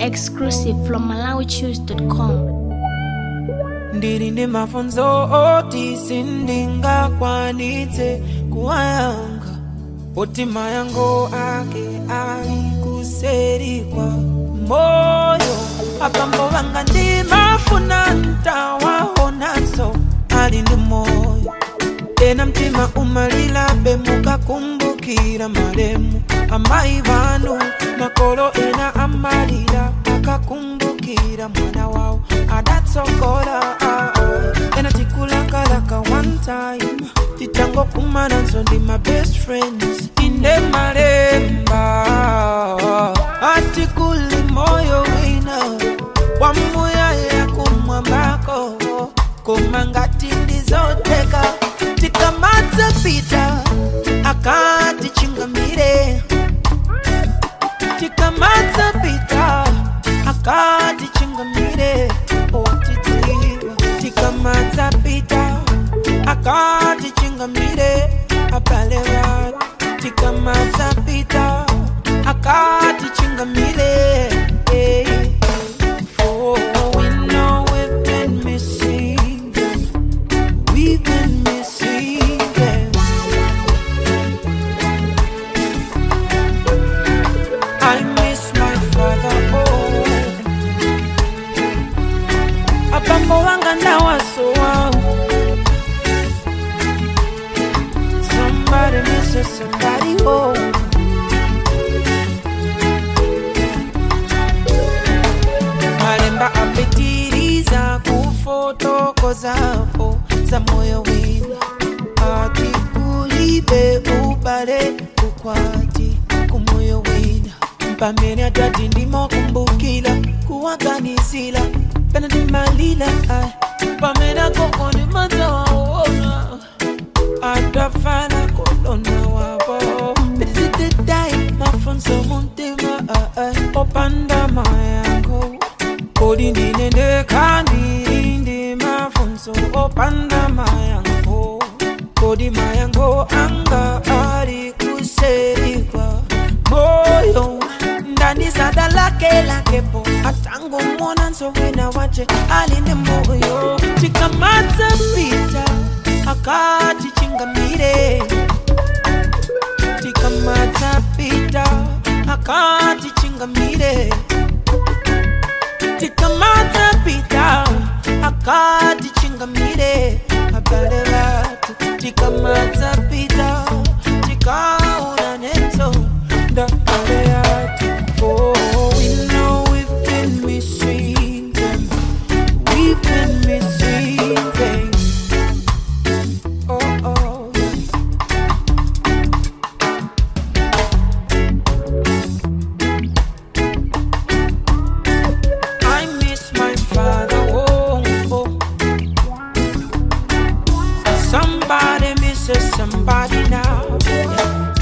Exclusive from MalawiChoose.com. ndili ndi mafunso oti sindingakwanitse kuwayankha oti mayankho ake ali kuseri kwa moyo abambo banga ndimafuna ntawaonanso ali ndi moyo ena mtima umalilabe mukakumbukira malemu amayi banu makolo ena amalira akakumbukira mwana wawo adatsogola ah, ah. ena tikulakalaka one time titangokumananso ndi my best friends inde malemba atikuli moyo wina wamuyaya kumwambako koma ngati ndizoteka tikamadza pita akatichingamire tikamadza pita akatichingamire otidziwa tikamadza pita akatichingamire abale vatu tikamadza pita akatichingamire hey. For we know we've been missing them. We've been missing them. I miss my father. Oh, abambo wanga ndawasowa. Somebody misses somebody. Oh. malemba apitiriza kufotokozapo za moyo wina ati kulibe ubale kukwati kumoyo wina pamene atati ndimokumbukila kuwaganizila pena ndimalila ai pamene akoko ndimadzawaona atafana kolona wabo pitizididai mafunso muntima opanda mayango kodi ndinendeka ndiri ndi mafunso opanda mayango kodi mayango anga ali kuserikwa moyo ndanisada lake lakepo atangomwona nsowena wache ali ndi moyo tikamadza pita akatichingamire tikamadza pita akatichingamire tikamadza pita akatichingamire abale vatu tikamadza pita tikaona netso ndabale yatu for we know we've been missing them we've been missing them oh oh yeah. I miss my father. Oh, oh. Somebody misses somebody now. Yeah.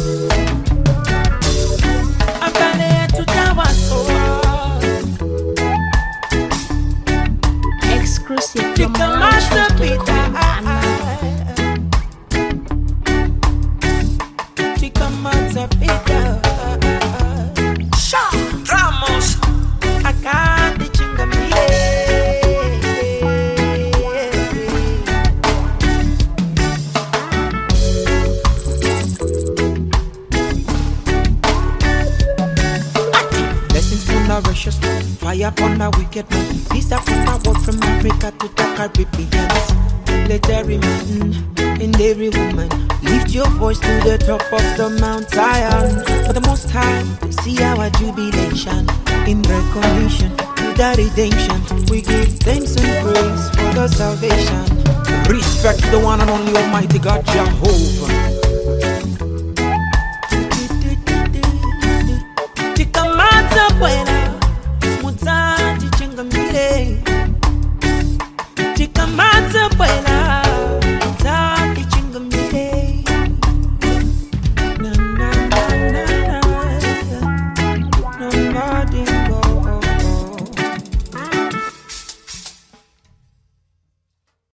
I'm gonna to Exclusive from Tikamata MalawiChoose.com. Tikamata pita. Sha Ramos. Akandi chingamire. Blessings from the righteous man, fire upon the wicked man, peace upon the world from Africa to the Caribbean. Let every man and every woman lift your voice to the top of the Mount Zion. For the Most High to see our jubilation in recognition to the redemption. We give thanks and praise for the salvation. Respect to the one and only Almighty God Jehovah. Tikamata buena